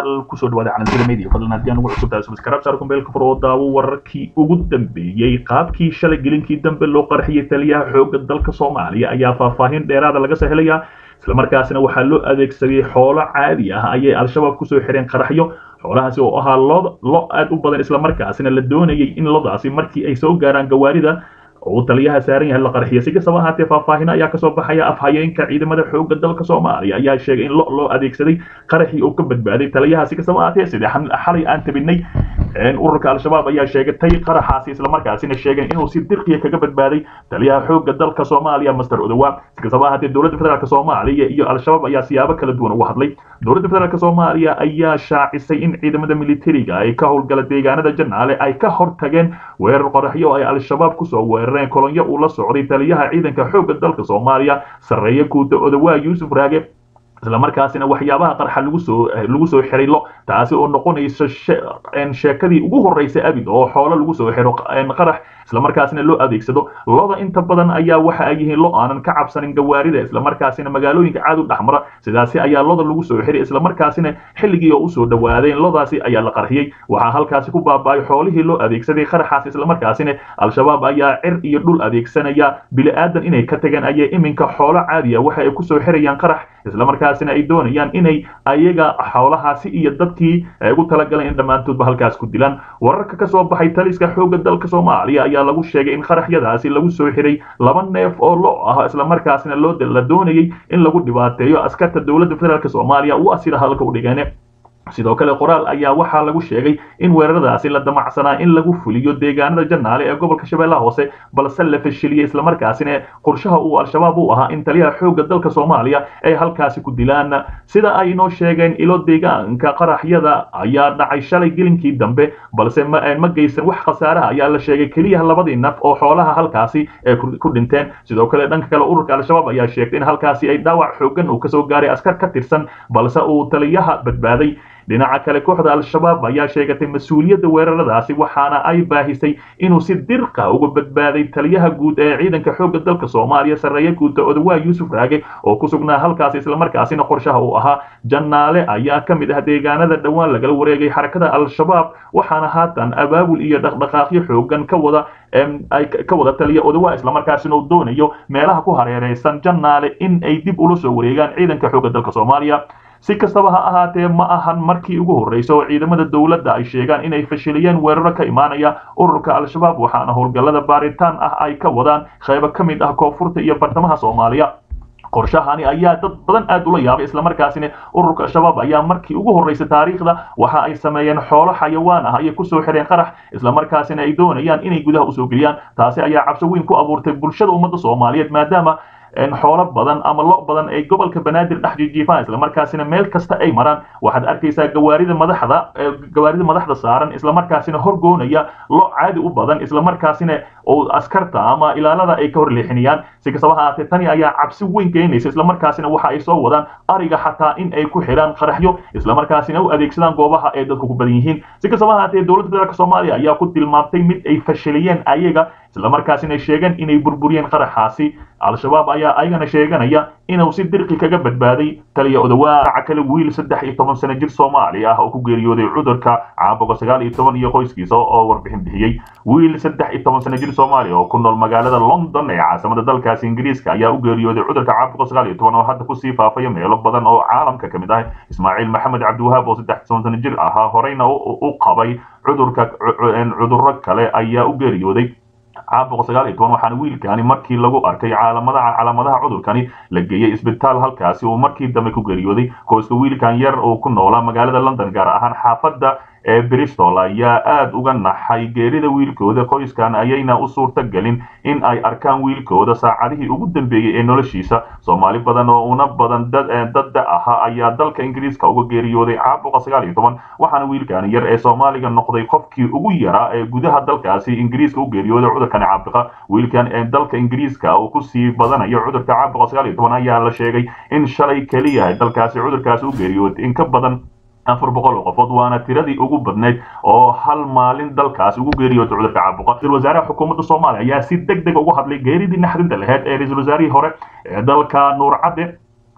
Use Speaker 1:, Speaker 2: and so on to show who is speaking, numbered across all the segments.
Speaker 1: daawadayaal kusoo dhawaada calantada media fadlan haddii aan ugu cusub tahay subscribe saar kumbeelka fur oo daawo wararkii ugu dambeeyey qaabkii shalay gelinkii dambe loo qarxiyay taliyaha xoogga dalka soomaaliya ayaa faahfaahin dheeraada laga sahelayaa islamarkaasina waxaa loo adeegsaday xoolo caadi ah ayay al-shabaab kusoo xireen qaraxyo xoolahaasi oo ahaa lo lo aad u badan islamarkaasina la doonayay in lodaasi markii ay soo gaaraan gawaarida uu taliyaha saaran yahay la qarxiya si kastaba ahaatee faahfaahino ayaa kasoo baxaya afhayeenka ciidamada xoogga dalka soomaaliya ayaa sheegay in lo loo adeegsaday qaraxii uu ka badbaaday taliyaha si kastaba ahaatee sidee xalay aan tabinay ururka al-shabaab ayaa sheegatay qaraxaasi islamarkaasina sheegeen inuu si dirqiya kaga badbaaday taliyaha xoogga dalka soomaaliya master odowa si kastaba ahaatee dowladda federaalk soomaaliya iyo al-shabaab ayaa siyaabo kala duwan uga hadlay dowladda federaalk soomaaliya ayaa shaacisay in ciidamada militariga ay ka howlgala deegaanada janaale ay ka hortageen weerar qoraxyo ay al-shabaab kusoo weerareen kolonyo uu la socday taliyaha ciidanka xoogga dalka soomaaliya sarreeye guuda odawaa yuusuf raage islamarkaasina waxyaabaha qarxa lagu soo lagu soo xiray lo taasi oo noqonaysa sheekadii ugu horreysay abid oo xoolo lagu soo xiro qarax islamarkaasina loo adeegsado loda inta badan ayaa waxa ay yihiin lo aanan ka cabsanin gawaarida islamarkaasina magaalooyinka caad u dhexmara sidaasi ayaa loda lagu soo xiray islamarkaasina xilligii oo usoo dhawaadeen lodaasi ayaa la qarxiyey waxaa halkaasi ku baaba'ay xoolihii loo adeegsaday qaraxaas islamarkaasina al-shabaab ayaa cir iyo dhul adeegsanaya bili-aadan inay ka tageen ayay iminka xoolo caadiya waxa ay kusoo xirayaan qarax islamarkaasina ay doonayaan inay ayaga xoolahaasi iyo dadkii ugu talagaleen in dhammaantoodba halkaas ku dilaan wararka ka soo baxay taliska xoogga dalka soomaaliya ayaa lagu sheegay in qaraxyadaasi lagu soo xiray laba neef oo lo ah islamarkaasina loo la doonayay in lagu dhibaateeyo askarta dowladda federaalk soomaaliya u asira halka u dhigeen sidoo kale qoraal ayaa waxaa lagu sheegay in weeraradaasi la damacsanaa in lagu fuliyo deegaanada janaale ee gobolka shabeellaha hoose balse la fashiliyey islamarkaasina qorshaha uu al-shabaab u ahaa in taliyaha xoogga dalka soomaaliya ay halkaasi ku dilaan sida ay inoo sheegeen ilo deegaanka qaraxyada ayaa dhacay shalay gelinkii dambe balse ma geysan wax khasaaraha ayaa la sheegay keliya labadii naf oo xoolaha halkaasi ee ku dhinteen sidoo kale dhanka kale ururka al-shabaab ayaa sheegtay in halkaasi ay dhaawac xoogan uu kasoo gaaray askar ka tirsan balse uu taliyaha badbaaday dhinaca kale kooxda al-shabaab ayaa sheegatay mas-uuliyadda weeraradaasi waxaana ay baahisay inuu si dirqa uga badbaaday taliyaha guud ee ciidanka xoogga dalka soomaaliya sarreeye guuda odawaa yuusuf raage oo ku sugnaa halkaasi islamarkaasina qorshaha uu ahaa janaale ayaa ka mid ah deegaanada dhowaan lagala wareegay xarakada al-shabaab waxaana haatan abaabul iyo dhaqdhaqaaqyo xoogan ka wada ay ka wada taliya odawaa islamarkaasina uu doonayo meelaha ku hareereysan janaale in ay dib ula soo wareegaan ciidanka xoogga dalka soomaaliya si kastaba ha ahaatee ma ahan markii ugu horreysa oo ciidamada dowladda ay sheegaan inay fashiliyeen weeraro ka imaanaya ururka al-shabaab waxaana howlgallada baaritaan ah ay ka wadaan qaybo ka mid ah koonfurta iyo bartamaha soomaaliya qorshahani ayaa dad badan aad ula yaabay islamarkaasina ururka al-shabaab ayaa markii ugu horreysay taariikhda waxa ay sameeyeen xoolo xayawaan ah ayay kusoo xireen qarax islamarkaasina ay doonayaan inay gudaha usoo geliyaan taasi ayaa cabsi weyn ku abuurtay bulshada ummadda soomaaliyeed maadaama xoolo badan ama lo badan ay gobolka banaadir dhex jijiifaan islamarkaasina meel kasta ay maraan waxaad arkaysaa gawaarida madaxda gawaarida madaxda saaran islamarkaasina horgoonaya lo caadi u badan islamarkaasina oo askarta ama ilaalada ay ka hor leexinayaan si kastaba haatee tani ayaa cabsi weyn keenaysa islamarkaasina waxa ay soo wadaan ariga xataa in ay ku xidhaan qaraxyo islamarkaasina u adeegsadaan goobaha ay dadku ku badan yihiin si kastaba haatee dowladda federaalk soomaaliya ayaa ku tilmaamtay mid ay fashiliyeen ayaga islamarkaasina sheegeen inay burburiyeen qaraxaasi al-shabaab ayaa ayagana sheeganaya inuu si dirqi kaga badbaaday taliya odawaaca kale wiil saddex iyo toban sano jir soomaali ah oo ku geeriyooday cudurka caabuqa sagaal iyo toban iyo qoyskiisa oo warbixin bixiyey wiil saddex iyo toban sano jir soomaaliya oo ku nool magaalada london ee caasimada dalkaasi ingiriiska ayaa u geeriyooday cudurka caabuqa sagaal iyo toban oo hadda kusii faafaya meelo badan oo caalamka ka mid ah ismaaciil maxamed cabdiwahaab oo saddex toban sano jir ahaa horeyna u qabay cudurka cudurro kale ayaa u geeriyooday caabuqa sagaal iyo toban waxaana wiilkani markii lagu arkay caalamadaha calaamadaha cudurkani la geeyey isbitaal halkaasi uu markii dambe ku geeriyooday qoyska wiilkan yar oo ku noolaa magaalada london gaar ahaan xaafadda ee bristol ayaa aad uga naxay geerida wiilkooda qoyskan ayayna u suurta gelin in ay arkaan wiilkooda saacadihii ugu dambeeyey ee noloshiisa soomaali badan oo una badan dadda ahaa ayaa dalka ingiriiska uga geeriyooday caabuqa sagaal iyo toban waxaana wiilkani yar ee soomaaliga noqday qofkii ugu yaraa ee gudaha dalkaasi ingiriiska u geeriyooday cudurkani caabuqa wiilkan ee dalka ingiriiska uu kusii badanayo cudurka caabuqa sagaal iyo toban ayaa la sheegay in shalay keliya dalkaasi cudurkaasi u geeriyooday in ka badan afar boqol oo qofood waana tiradii ugu badnayd oo hal maalin dalkaas ugu geeriyooda cudurka caabuqa ra-isul wasaaraha xukuumadda soomaaliya ayaa si deg deg ugu hadlay geeridii naxdinta laheyd ee ra-isul wasaarihii hore ee dalka nuur cadde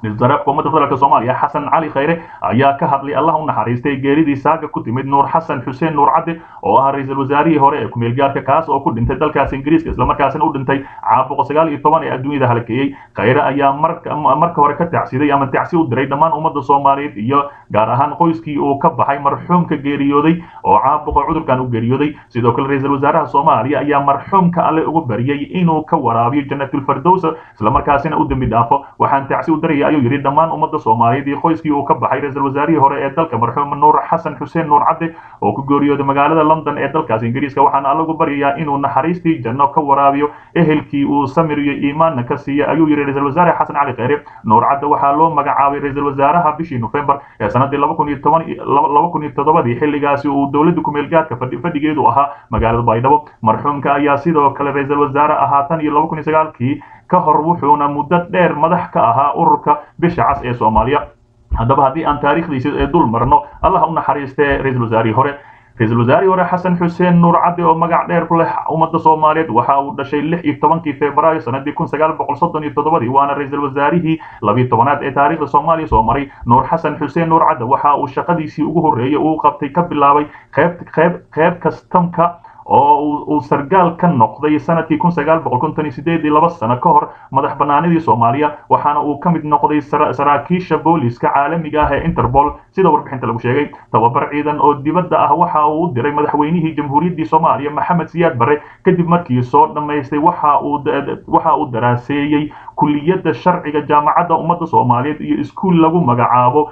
Speaker 1: wasaare xukuumadda federaalk soomaaliya xasan cali khayre ayaa ka hadlay allah u naxariistay geeridii saaga ku timid nuur xasan xuseen nuur cadde oo ah ra-iisul wasaarihii hore ee kumeel gaarka kaas oo ku dhintay dalkaas ingiriiska islamarkaasina u dhintay caabuqa sagaal iyo toban ee adduunyada halakeeyey khayre ayaa marka hore ka tacsiday ama tacsi u diray dhammaan ummadda soomaaliyeed iyo gaar ahaan qoyskii uu ka baxay marxuumka geeriyooday oo caabuqa cudurkan u geeriyooday sidoo kale ra-iisul wasaaraha soomaaliya ayaa marxuumka alle ugu baryay inuu ka waraabiyo janatulfardows islamarkaasina u dembi dhaafo waxaan tacsi u diraya ayuu yidhi dhammaan ummadda soomaaliyeed iyo qoyskii uu ka baxay ra-iisul wasaarihii hore ee dalka marxuum nuur xasan xuseen nuur cadde oo ku geeriyooday magaalada london ee dalkaas ingiriiska waxaana allagu baryayaa inuu naxariistii janno ka waraabiyo ehelkii uu samir iyo iimaanna ka siiya ayuu yidhi ra-iisul wasaare xasan cali kheyre nuur cadde waxaa loo magacaabay ra-iisul wasaaraha bishii nofembar ee sanadii laba kun iyo toban laba kun iyo toddobadii xilligaasi uu dowladda kumeel gaadka fadhigeedu ahaa magaalada baydhabo marxuumka ayaa sidoo kale ra-iisul wasaare ahaa tan iyo laba kun iyo sagaalkii ka hor wuxuuna muddo dheer madax ka ahaa ururka bisha cas ee soomaaliya haddaba haddii aan taariikhdiisa ee dul marno allah u naxariistee ra-iisul wasaarihii hore ra-iisul wasaarihii hore xasan xuseen nuur cadde oo magac dheer ku leh ummadda soomaaliyeed waxa uu dhashay lix iyo tobankii februaayo sanadii kun sagaal boqol soddon iyo toddobadii waana ra-iisul wasaarihii labiyo tobanaad ee taariikhda soomaaliya soo maray nuur xasan xuseen nuur cadde waxa uu shaqadiisii ugu horreeyey uu qabtay ka bilaabay qeyb qeyb qeyb kastamka oo uu sargaal ka noqday sanadkii kun sagaal boqol konton iyo sideed iyo laba sano ka hor madax banaanidii soomaaliya waxaana uu ka mid noqday saraakiisha booliska caalamiga ah ee interpol sida warbixinta lagu sheegay tababar ciidan oo dibadda ah waxa uu u diray madaxweynihii jamhuuriyaddii soomaaliya maxamed siyaad barre kadib markii soo dhammaystay waxa uu waxa uu daraaseeyey kuliyadda sharciga jaamacadda ummadda soomaaliyeed iyo iskuul lagu magacaabo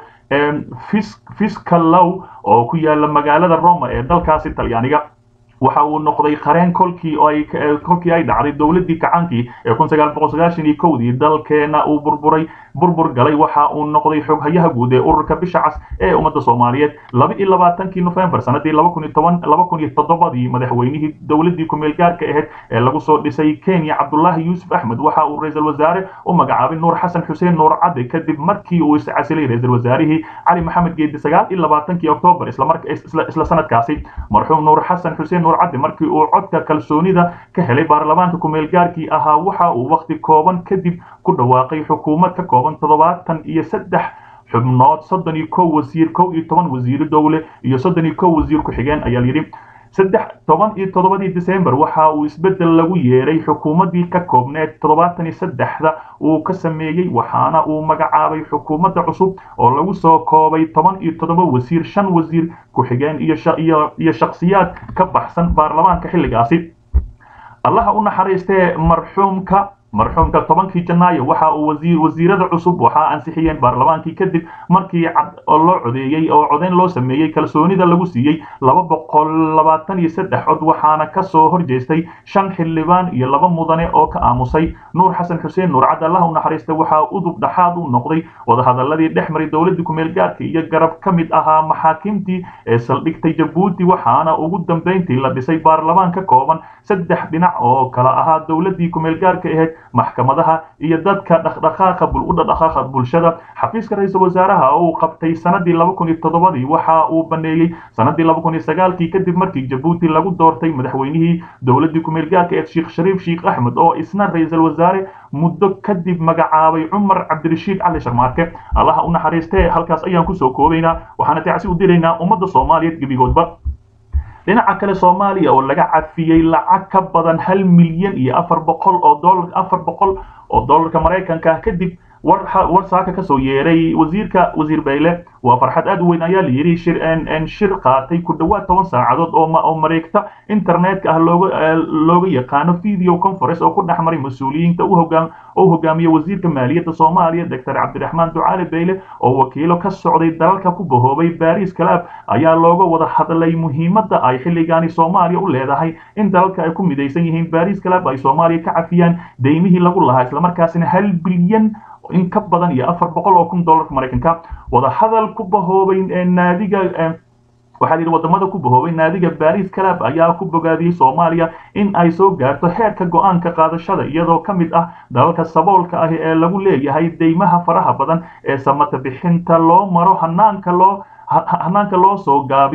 Speaker 1: fiscalow oo ku yaala magaalada roma ee dalkaasi talyaaniga waxa uu noqday qareen kolkii ay kolkii ay dhacday dowladdii kacaankii ee kun sagaal boqol sagaashan iyo kowdii dalkeena uu burburay burbur galay waxa uu noqday xoghayaha guud ee ururka bisha cas ee ummadda soomaaliyeed laba iyo labaatankii nofembar sanadii laba kun iyo toban laba kun iyo toddobadii madaxweynihii dowladdii kumeel gaarka ahayd ee lagu soo dhisay kenya cabdullaahi yuusuf axmed waxa uu ra-iisul wasaare u magacaabay nuur xasan xuseen nuur cadde kadib markii uu iscasilay ra-iisul wasaarihii cali maxamed geedi sagaal iyo labaatankii oktoobar isla sanadkaasi marxuum nuur xasan xuseen nuur cadde markii uu codka kalsoonida ka helay baarlamaanka kumeel gaarkii ahaa waxa uu waqti kooban kadib ku dhawaaqay xukuumad ka kooban toddobaatan iyo saddex xubnood soddon iyo kow wasiir kow iyo toban wasiiro dowle iyo soddon iyo kow wasiir ku-xigeen ayaa layidhi saddex toban iyo toddobadii december waxa uu isbeddel lagu yeeray xukuumaddii ka koobneed toddobaatan iyo saddexda uu ka sameeyey waxaana uu magacaabay xukuumadda cusub oo lagu soo koobay toban iyo toddoba wasiir shan wasiir ku-xigeen iyo iyo shakhsiyaad ka baxsan baarlamaanka xilligaasi allaha u naxariistee marxuumka marxuumka tobankii janaayo waxa uu wasiir wasiirada cusub waxaa ansixiyeen baarlamaankii kadib markii cad oo loo codeeyey oo codeyn loo sameeyey kalsoonida lagu siiyey laba boqol labaatan iyo saddex cod waxaana ka soo horjeestay shan xildhibaan iyo laba mudane oo ka aamusay nuur xasan xuseen nuur cad allah u naxariista waxaa udub dhaxaad u noqday wadahadaladii dhex maray dowladda kumeel gaarka iyo garab ka mid ahaa maxaakiimtii ee saldhigtay jabuuti waxaana ugu dambeyntii la dhisay baarlamaan ka kooban saddex dhinac oo kala ahaa dowladdii kumeel gaarka ahayd maxkamadaha iyo dadka dhaqdhaqaaqa u dhaqdhaqaaqa bulshada xafiiska ra-iisul wasaaraha oo uu qabtay sanadii laba kun iyo toddobadii waxa uu baneeyey sanadii laba kun iyo sagaalkii kadib markii jabuuti lagu doortay madaxweynihii dowladdii kumeel gaarka ee sheekh shariif sheekh axmed oo isna ra-iisul wasaare muddo kadib magacaabay cumar cabdirashiid cali sharmaarke allaha u naxariistee halkaas ayaan kusoo koobaynaa waxaana tacsi u diraynaa ummadda soomaaliyeed gebigoodba dhinaca kale soomaaliya oo laga cafiyey lacag ka badan hal milyan iyo afar boqol oo dolar afar boqol oo dollarka maraykanka ah kadib war war saaka kasoo yeeray wasiirka wasiir bayle waa farxad aad u weyn ayaa layidhi shir shir qaatay ku dhowaad toban saacadood oo oo mareegta internetka ah looga looga yaqaano video conference oo ku dhex maray mas-uuliyiinta u hogaam oo hogaamiye wasiirka maaliyadda soomaaliya doctor cabdiraxmaan ducaale bayle oo wakiilo ka socday dalalka ku bahoobay baris club ayaa looga wada hadlay muhiimadda ay xilligaani soomaaliya u leedahay in dalalka ay ku midaysan yihiin baris club ay soomaaliya ka cafiyaan deymihii lagu lahaa islamarkaasina hal bilyan in ka badan iyo afar boqol oo kun dollarka maraykanka wadahadal ku bahoobay naadiga waxaa yidhi wadamada ku bahoobay naadiga baris club ayaa ku bogaadiyey soomaaliya in ay soo gaarto heerka go-aanka qaadashada iyadoo ka mid ah dalalka saboolka ah ee lagu leeyahay deymaha faraha badan ee samata bixinta loo maro hanaanka loo hanaanka loo soo gaabiyo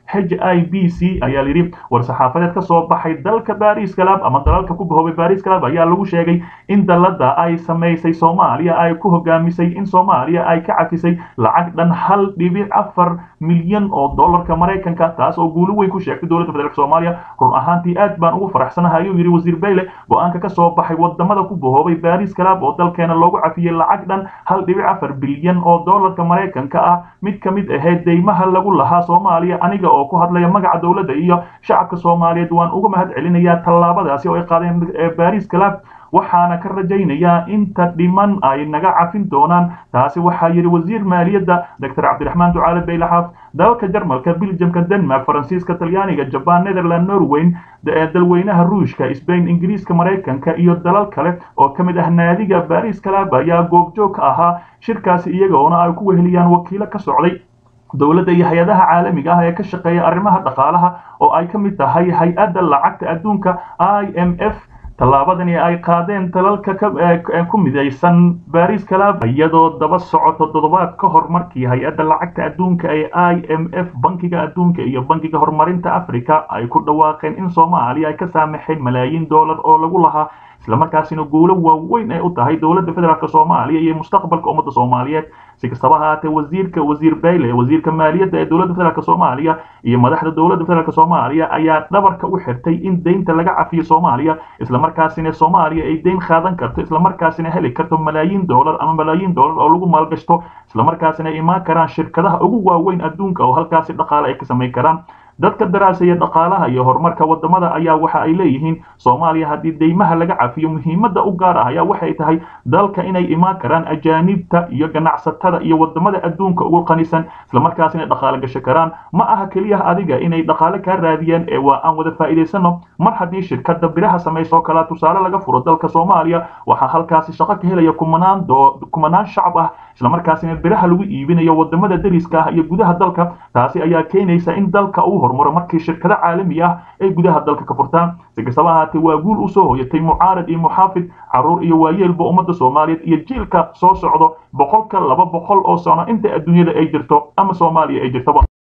Speaker 1: h i b c ayaa layidhi war-saxaafadeed ka soo baxay dalka baris club ama dalalka ku bahoobay baris club ayaa lagu sheegay in dalada ay samaysay soomaaliya ay ku hogaamisay in soomaaliya ay ka cafisay lacag dhan hal dhibic afar milyan oo dollarka maraykanka taas oo guulo weyn ku sheegtay dowladda federaalk soomaaliya run ahaantii aad baan ugu faraxsanahay ayuu yidhi wasiir bayle go-aanka ka soo baxay wadamada ku bahoobay baris club oo dalkeena loogu cafiyey lacag dhan hal dhibic afar bilyan oo dollarka maraykanka ah mid ka mid ahayd deymaha lagu lahaa soomaaliya aniga oo ku hadlaya magaca dowladda iyo shacabka soomaaliyeed waan uga mahad celinayaa tallaabadaasi oo ay qaadeen baris club waxaana ka rajaynayaa inta dhiman ay naga cafin doonaan taasi waxaa yidhi wasiir maaliyadda doctor cabdiraxmaan ducaale baylaxaaf dalalka jarmalka biljamka denmark faransiiska talyaaniga jaban netherland norweyn dalweynaha ruushka sbain ingiriiska maraykanka iyo dalal kale oo ka mid ah naadiga baris club ayaa goobjoog ka ahaa shirkaasi iyagoona ay ku weheliyaan wakiilo ka socday dowladda iyo hay-adaha caalamiga ah ee ka shaqeeya arrimaha dhaqaalaha oo ay ka mid tahay hay-adda lacagta adduunka i m f tallaabadani ay qaadeen dalalka ku midaysan baris club iyadoo daba socoto toddobaad ka hor markii hay-adda lacagta adduunka ee i m f bankiga adduunka iyo bankiga horumarinta africa ay ku dhawaaqeen in soomaaliya ay ka saamaxeen malaayiin dollar oo lagu lahaa islamarkaasina guulo waaweyn ay u tahay dowladda federaalk soomaaliya iyo mustaqbalka ummadda soomaaliyeed si kastaba ahaatee wasiirka wasiir bayle wasiirka maaliyadda ee dowladda federaalk soomaaliya iyo madaxda dowladda federaalk soomaaliya ayaa dhabarka u xirtay in deynta laga cafiyo soomaaliya islamarkaasina soomaaliya ay deyn qaadan karto islamarkaasina heli karto malaayiin dollar ama malaayiin dollar oo lagu maalgashto islamarkaasina ay imaan karaan shirkadaha ugu waaweyn adduunka oo halkaasi dhaqaale ay ka samayn karaan dadka daraasaya dhaqaalaha iyo horumarka wadamada ayaa waxa ay leeyihiin soomaaliya haddii deymaha laga cafiyo muhiimadda u gaar ah ayaa waxay tahay dalka inay imaan karaan ajaanibta iyo ganacsatada iyo wadamada adduunka ugu qanisan islamarkaasina dhaqaale gasho karaan ma aha keliya adiga inay dhaqaale kaa raadiyeen ee waa aan wada faa'iidaysano mar haddii shirkada biraha samayso kalaa tusaale laga furo dalka soomaaliya waxaa halkaasi shaqo ka helaya kumanaan kumanaan shacab ah islamarkaasina biraha lagu iibinayo wadamada dariska ah iyo gudaha dalka taasi ayaa keenaysa in dalka uu horumaro markii shirkado caalami ah ay gudaha dalka ka furtaan si kastaba ahaatee waa guul u soo hoyatay mucaarad iyo muxaafid caruur iyo waayeelba ummadda soomaaliyeed iyo jiilka soo socdo boqolka laba boqol oo sano inta adduunyada ay jirto ama soomaaliya ay jirtoba